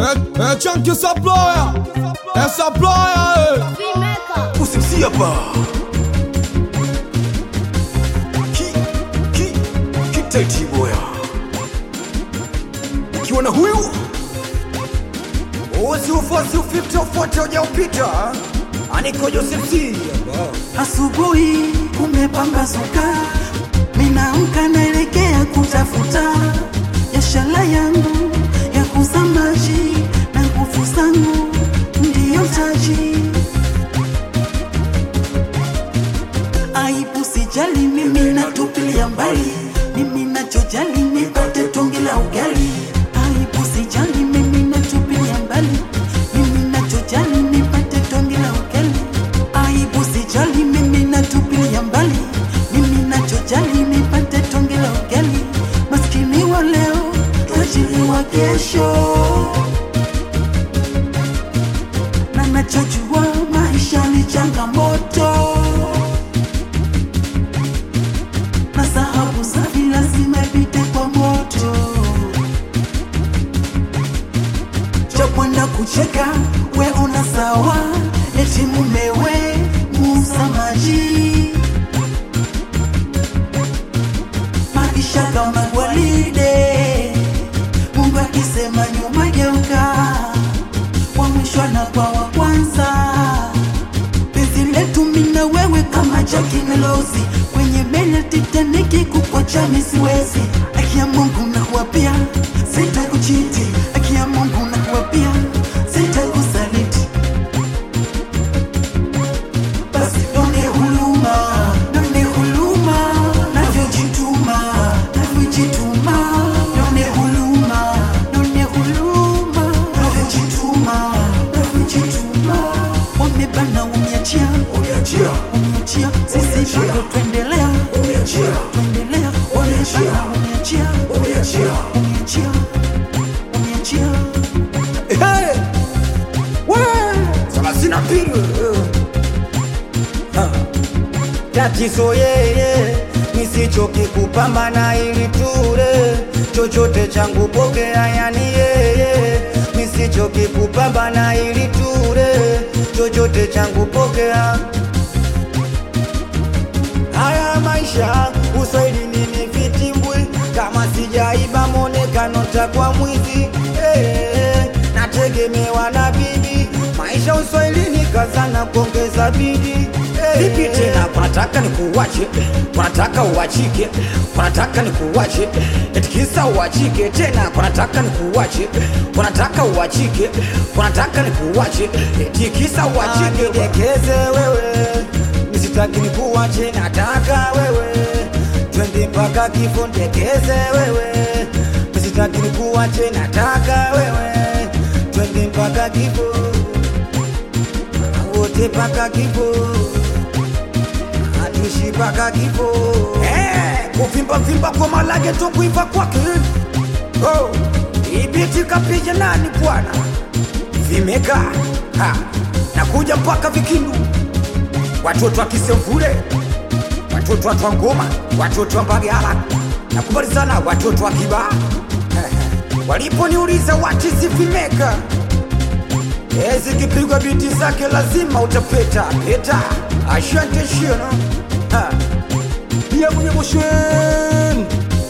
É, é Chunky Saploya, é Saploya, Vimeka. usimsia hapa ki ki kiteti boya ukiwa na huyu usiufosi ufifte ufote ujaupita aniko Joseph Asubuhi kumepambazuka, minaamka naelekea kutafuta biashara yangu ya kuuza maji na nguvu zangu ndiyo taji. Aibu sijali, mimi natupilia mbali, mimi nachojali nipate tonge la ugali. Aibu sijali, mimi natupilia mbali, mimi nachojali nipate tonge la ugali. Aibu sijali, mimi natupilia mbali, mimi nachojali nipate tonge la ugali. Maskini wa leo, tajiri wa kesho, na nachojua maisha ni changamoto na sahabu safi lazima ipite kwa moto. cha kwenda kucheka we una sawa, eti mumewe muuza maji, maisha kama gwaride, Mungu akisema nyuma geuka, wa mwisho na kwa wa kwanza penzi letu mina wewe kama Jackie na Rose kwenye meli ya Titanic kukuacha mimi siwezi. Aki ya Mungu nakuapia sitakuchiti, aki ya Mungu nakuapia sitakusaliti. Basi nione huruma, nione huruma, navyojituma, navyojituma, nione huruma, nione huruma, navyojituma, navyojituma. Wamebana uniachia, umeachia uniachia, sisi bado tuendelea, umeachia tuendelea. Wamebana uniachia, umeachia uniachia, uniachia. Hey! We! thelathini na mbili Ha. tatizo yeye nisichoki kupambana ili ture chochote changu pokea yani yeye nisichoki kupambana ili ture chochote changu pokea haya maisha uswahili nini vitimbwi kama sijaiba monekano takwa mwizi eh, nategemewa na bibi maisha uswahilini kazana kuongeza bidi vipi tena kunataka nikuwache kunataka uwachike kunataka nikuwache etikisa uwachike tena kunataka nikuwache kunataka uwachike kunataka nikuwache etikisa uwachike dekeze wewe nisitaki nikuwache nataka wewe twende mpaka kifo ndekeze wewe nisitaki nikuwache nataka wewe twende mpaka kifo wote mpaka kifo hatuishi mpaka kifo Eh, kuvimba vimba kwa malage tu kuimba kwake oh. ibiti kapija nani bwana vimeka ha. nakuja mpaka vikindu watoto wa kisemvule watoto wa twangoma watoto wa mbagala nakubali sana watoto wa kibaa waliponiuliza watizi vimeka Eh, zikipigwa biti zake lazima utapeta peta ashante shino Ha. pia mwenye moshwe